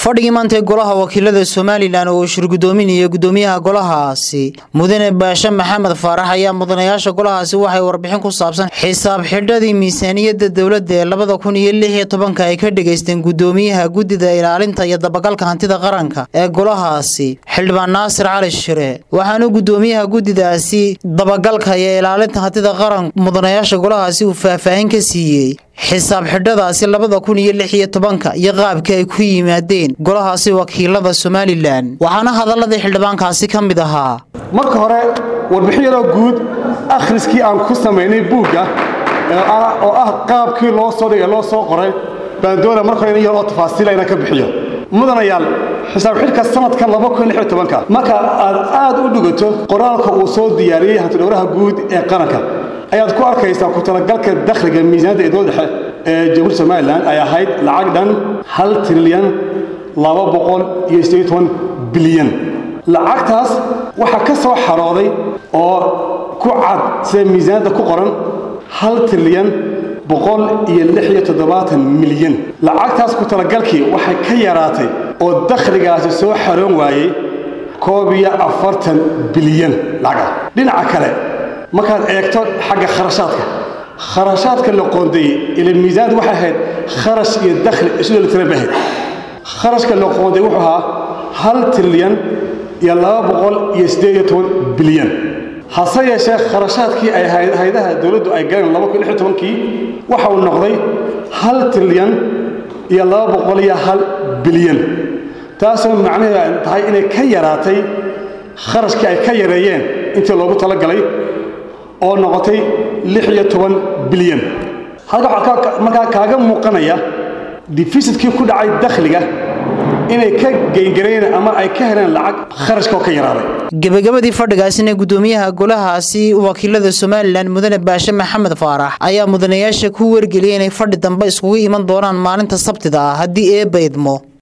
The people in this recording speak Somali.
fadhigii maanta ee golaha wakiilada somalilan oo uu shirgudoominaya gudoomiyaha golahaasi mudane baashe maxamed faarax ayaa mudanayaasha golahaasi waxay warbixin ku saabsan xisaab xidhadii miisaaniyadda dowladda ee labada kun iyo lix iyo tobanka ay ka dhegaysteen gudoomiyaha guddida ilaalinta iyo dabagalka hantida qaranka ee golahaasi xildhibaan naasir cali shire waxaanu gudoomiyaha guddidaasi dabagalka iyo ilaalinta hantida qaranka mudanayaasha golahaasi uu faahfaahin ka siiyey xisaab xidhadaasi labada kun iyo lix iyo tobanka iyo qaabkii ay ku yimaadeen golahaasi wakiilada somalilan waxaana hadaladii xildhibaankaasi ka mid ahaa marka hore warbixin yaroo guud akhriskii aan ku samaynay buugga oo ah qaabkii loo soo dhigay loo soo qoray baan doona marka hore in yar oo tafaasiila inaan ka bixiyo mudanayaal xisaab xidhka sanadkan marka aad aad u dhigato qoraalka uu soo diyaariyey hantidhowraha guud ee qaranka ayaad ku arkaysaa ku talagalka dakhliga miisaaniyadda ee dowladda dhexe ee jamhuuriyadda somalilan ay ahayd lacag dhan hal trilyan laba boqol iyo siddeed toban bilyan lacagtaas waxaa ka soo xarooday oo ku cad sida miisaaniyadda ku qoran hal trilyan boqol iyo lix iyo toddobaatan milyan lacagtaas ku talagalkii waxay ka yaraatay oo dakhligaasi soo xaroon waayey koob iyo afartan bilyan lacaga dhinaca kale markaad eegto xagga kharashaadka kharashaadka la qoondeeyey ila miisaanad waxay ahayd kharash iyo dakhli isu dheelitiran bay ahayd kharashka la qoondeeyey wuxuu ahaa hal trilyan iyo laba boqol iyo siddeed iyo toban bilyan hase yeeshee kharashaadkii ay haydaha dowladdu ay galeen laba kun lix iyo tobankii waxa uu noqday hal trilyan iyo laba boqol iyo hal bilyan taasoo macnaheedu ay tahay inay ka yaraatay kharashkii ay ka yareeyeen intii loogu talagalay oo noqotay lix iyo toban bilyan halka waxaa markaa kaaga muuqanaya difisidkii ku dhacay dakhliga inay ka geyngareen ama ay ka heleen lacag kharashka oo ka yaraaday gebagabadii fadhigaasina gudoomiyaha golahaasi wakiilada somalilan mudane baashe maxamed faarax ayaa mudanayaasha ku wargeliyay inay fadhi dambe iskugu iman doonaan maalinta sabtida ah haddii eebba idmo